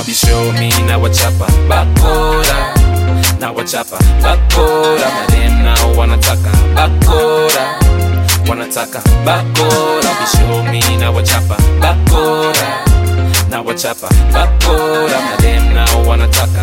mabisho mi na wachapa bakora na wachapa bakora madem nao wanataka bakora wanataka bakora bisho mi na wachapa bakora na wachapa bakora madem nao wanataka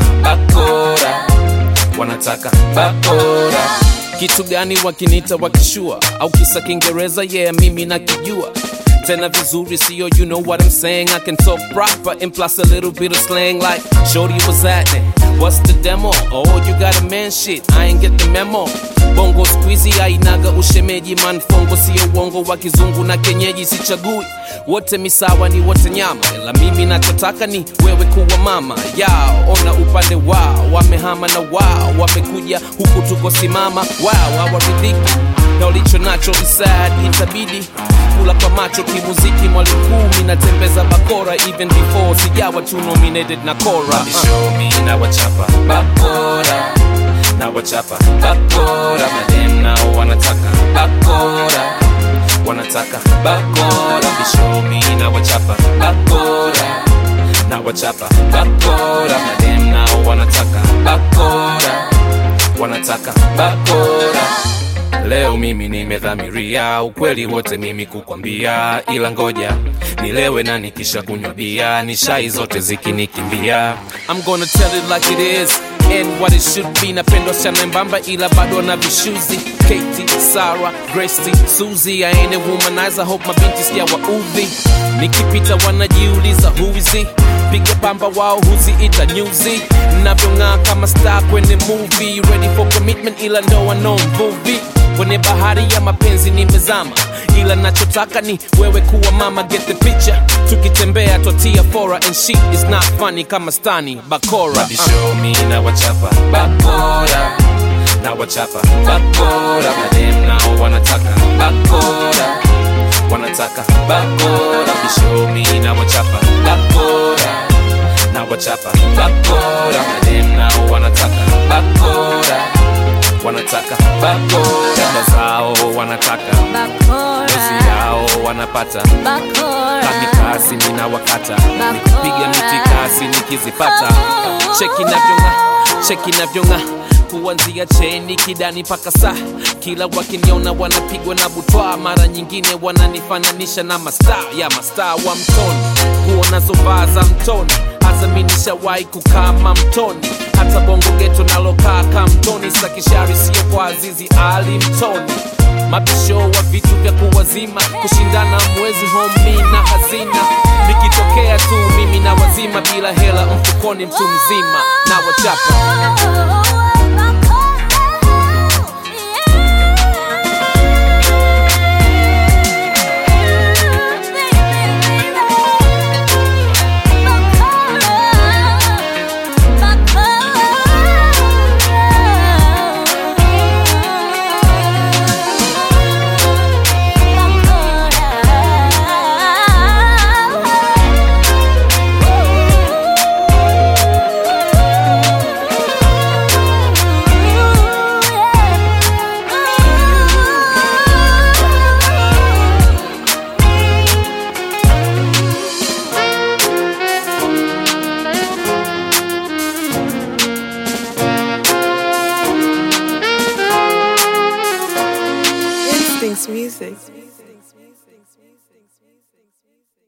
bakora wanataka bakora kitu gani wakinita wakishua au kisa kiingereza yeah mimi nakijua tena vizuri sio you know what i'm saying i can talk proper and plus a little bit of slang like shorty was happening what's the demo oh you got a man shit i ain't get the memo bongo squeezy ainaga ushemeji manfongo sio uongo wa kizungu na kenyeji sichagui wote misawa ni wote nyama ila mimi nachotaka ni wewe kuwa mama yao ona upande wao wamehama na wao wamekuja huku tuko simama wao hawaridhiki na ulicho nacho isad itabidi kula kwa macho kimuziki mwalimu kumi natembeza bakora even before sijawa tu nominated na kora Mabisho mi na wachapa bakora na wachapa bakora madem nao wanataka bakora wanataka bakora bisho mi na wachapa bakora na wachapa bakora madem nao wanataka bakora wanataka bakora leo mimi nimedhamiria ukweli wote mimi kukwambia ila ngoja nilewe na nikisha kunywa bia ni shai zote zikinikimbia I'm gonna tell it like it is and what it should be napendwa sana mbamba ila bado na vishuzi Katie, Sarah, Gracie, Suzy I ain't a womanizer, hope mabinti sijawa udhi nikipita wanajiuliza who is he piga pamba wao huziita nyuzi navyong'aa kama star kwenye movie ready for commitment ila ndoa no mvuvi kwenye bahari ya mapenzi nimezama ila nachotaka ni wewe kuwa mama get the picture tukitembea twatia fora and shit is not funny kama stani bakora uh. bisho mi na wachapa bakora na wachapa bakora madem nao wanataka bakora wanataka bakora bisho mi na wachapa bakora na wachapa bakora madem nao wanataka bakora wanataka bakora dada zao wanataka dozi yao wanapata kamikasi nina wakata nikipiga mitikasi nikizipata cheki navyonga cheki navyonga kuanzia cheni kidani mpaka saa kila wakiniona wanapigwa na butwa mara nyingine wananifananisha na mastaa ya mastaa wa mtoni kuona zovaa za mtoni hazaminishawahi kukama mtoni hata bongo geto nalokaa kamtoni sakishari sio kwa azizi ali mtoni mabisho wa vitu vya kuwazima kushindana mwezi homi na hazina nikitokea tu mimi na wazima bila hela mfukoni mtu mzima na wachapa Instincts music.